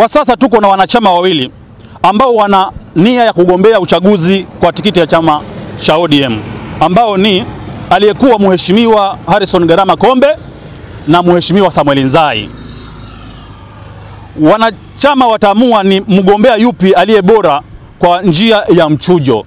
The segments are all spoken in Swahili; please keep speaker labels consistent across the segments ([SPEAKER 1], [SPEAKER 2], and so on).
[SPEAKER 1] Kwa sasa tuko na wanachama wawili ambao wana nia ya kugombea uchaguzi kwa tikiti ya chama cha ODM ambao ni aliyekuwa mheshimiwa Harrison Garama Kombe na mheshimiwa Samuel Nzai. Wanachama wataamua ni mgombea yupi aliye bora kwa njia ya mchujo.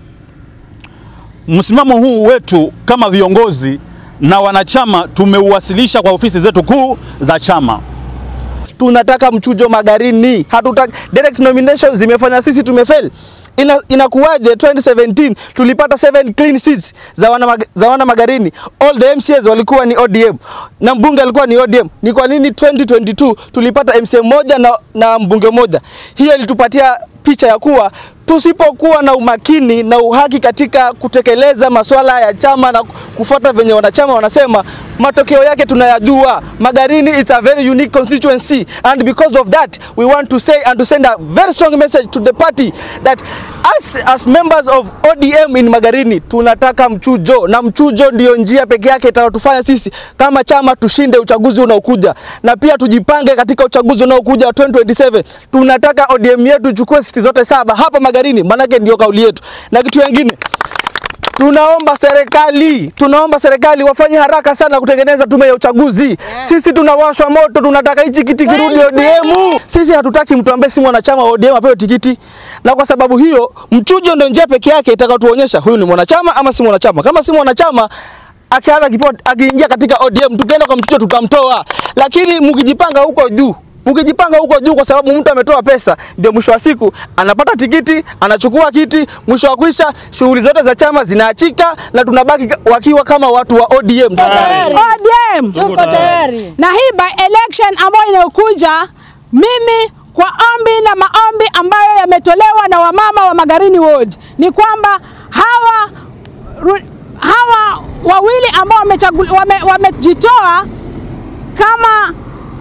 [SPEAKER 1] Msimamo huu wetu kama viongozi na wanachama tumeuwasilisha kwa ofisi zetu kuu za chama.
[SPEAKER 2] tunataka mchujo Magarini, hatutaki direct nomination. Zimefanya sisi tumefail. Ina, inakuwaje 2017 tulipata 7 clean seats za wana, mag, za wana Magarini, all the MCAs walikuwa ni ODM na mbunge alikuwa ni ODM. Ni kwa nini 2022 tulipata MCA moja na, na mbunge moja? Hiyo ilitupatia picha ya kuwa tusipokuwa na umakini na uhaki katika kutekeleza masuala ya chama na kufuata venye wanachama wanasema, matokeo yake tunayajua. Magarini is a very unique constituency and because of that we want to say and to send a very strong message to the party that as, as members of ODM in Magarini tunataka mchujo, na mchujo ndio njia pekee yake itakayotufanya sisi kama chama tushinde uchaguzi unaokuja, na pia tujipange katika uchaguzi unaokuja wa 2027. Tunataka ODM yetu ichukue siti zote saba hapa Magarini, maanake ndio kauli yetu. Na kitu kingine tunaomba serikali, tunaomba serikali wafanye haraka sana kutengeneza tume ya uchaguzi. Yeah. Sisi tunawashwa moto, tunataka hichi kiti kirudi ODM. Sisi hatutaki mtu ambaye si mwanachama wa ODM apewe tikiti, na kwa sababu hiyo mchujo ndio njia pekee yake itakayotuonyesha huyu ni mwanachama ama si mwanachama. Kama si mwanachama akianza kipo akiingia katika ODM, tukienda kwa mchujo tutamtoa, lakini mkijipanga huko juu Mkijipanga huko juu, kwa sababu mtu ametoa pesa, ndio mwisho wa siku anapata tikiti, anachukua kiti, mwisho wa kwisha shughuli zote za chama zinaachika na tunabaki wakiwa kama watu wa ODM.
[SPEAKER 3] ODM
[SPEAKER 4] Tuko tayari.
[SPEAKER 3] na hii by election ambayo inayokuja, mimi kwa ombi na maombi ambayo yametolewa na wamama wa Magarini Ward ni kwamba hawa ru- hawa wawili ambao wamechagul- wame- wamejitoa kama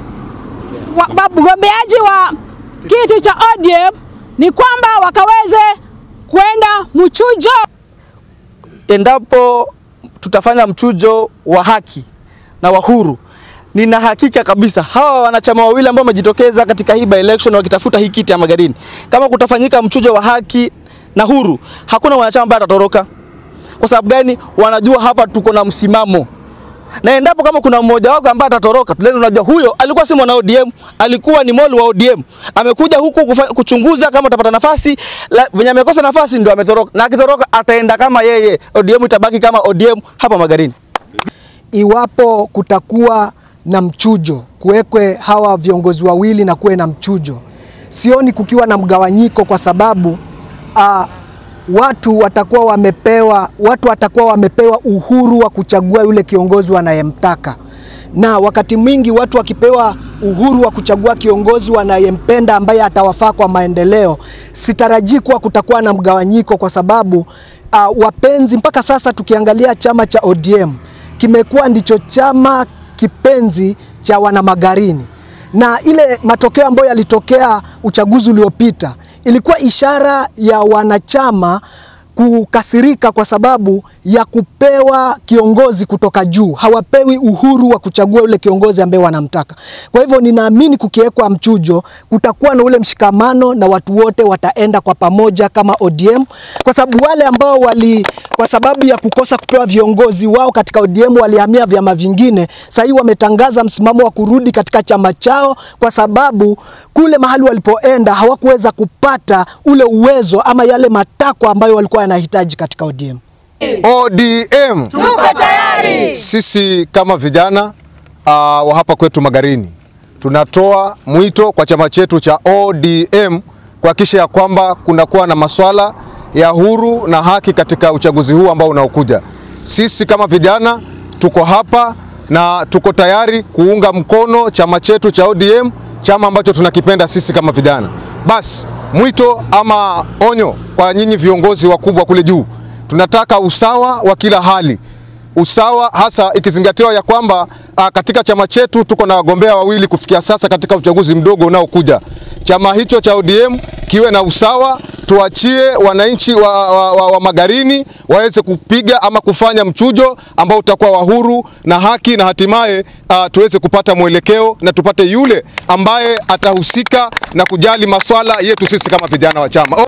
[SPEAKER 3] wa- wagombeaji wa kiti cha ODM ni kwamba wakaweze kwenda mchujo.
[SPEAKER 2] Endapo tutafanya mchujo wa haki na wa huru, nina hakika kabisa hawa wanachama wawili ambao wamejitokeza katika hii by election wakitafuta hii kiti ya Magarini, kama kutafanyika mchujo wa haki na huru, hakuna mwanachama ambaye atatoroka. Kwa sababu gani? Wanajua hapa tuko na msimamo na endapo kama kuna mmoja wako ambaye atatoroka, then unajua huyo alikuwa si mwana ODM, alikuwa ni molu wa ODM. Amekuja huku kufa, kuchunguza kama atapata nafasi, la- venye amekosa nafasi ndio ametoroka, na akitoroka ataenda kama yeye, ODM itabaki kama ODM hapa Magarini.
[SPEAKER 5] iwapo kutakuwa na mchujo, kuwekwe hawa viongozi wawili na kuwe na mchujo, sioni kukiwa na mgawanyiko, kwa sababu uh, watu watakuwa wamepewa watu watakuwa wamepewa uhuru wa kuchagua yule kiongozi wanayemtaka, na wakati mwingi watu wakipewa uhuru wa kuchagua kiongozi wanayempenda ambaye atawafaa kwa maendeleo, sitarajii kuwa kutakuwa na mgawanyiko, kwa sababu uh, wapenzi mpaka sasa tukiangalia chama cha ODM kimekuwa ndicho chama kipenzi cha wanamagarini, na ile matokeo ambayo yalitokea uchaguzi uliopita ilikuwa ishara ya wanachama kukasirika kwa sababu ya kupewa kiongozi kutoka juu. Hawapewi uhuru wa kuchagua yule kiongozi ambaye wanamtaka. Kwa hivyo ninaamini kukiwekwa mchujo, kutakuwa na ule mshikamano na watu wote wataenda kwa pamoja kama ODM, kwa sababu wale ambao wali, kwa sababu ya kukosa kupewa viongozi wao katika ODM walihamia vyama vingine, sasa hivi wametangaza msimamo wa kurudi katika chama chao, kwa sababu kule mahali walipoenda hawakuweza kupata ule uwezo ama yale matakwa ambayo walikuwa yanahitaji katika ODM.
[SPEAKER 6] ODM.
[SPEAKER 4] Tuko tayari.
[SPEAKER 6] Sisi kama vijana uh, wa hapa kwetu Magarini tunatoa mwito kwa chama chetu cha ODM kuhakikisha ya kwamba kunakuwa na maswala ya huru na haki katika uchaguzi huu ambao unaokuja. Sisi kama vijana tuko hapa na tuko tayari kuunga mkono chama chetu cha ODM, chama ambacho tunakipenda sisi kama vijana. Basi mwito ama onyo kwa nyinyi viongozi wakubwa kule juu, tunataka usawa wa kila hali usawa hasa ikizingatiwa ya kwamba a, katika chama chetu tuko na wagombea wawili kufikia sasa katika uchaguzi mdogo unaokuja. Chama hicho cha ODM kiwe na usawa tuachie wananchi wa, wa, wa, wa Magarini waweze kupiga ama kufanya mchujo ambao utakuwa wa huru na haki, na hatimaye uh, tuweze kupata mwelekeo na tupate yule ambaye atahusika na kujali maswala yetu sisi kama vijana wa chama.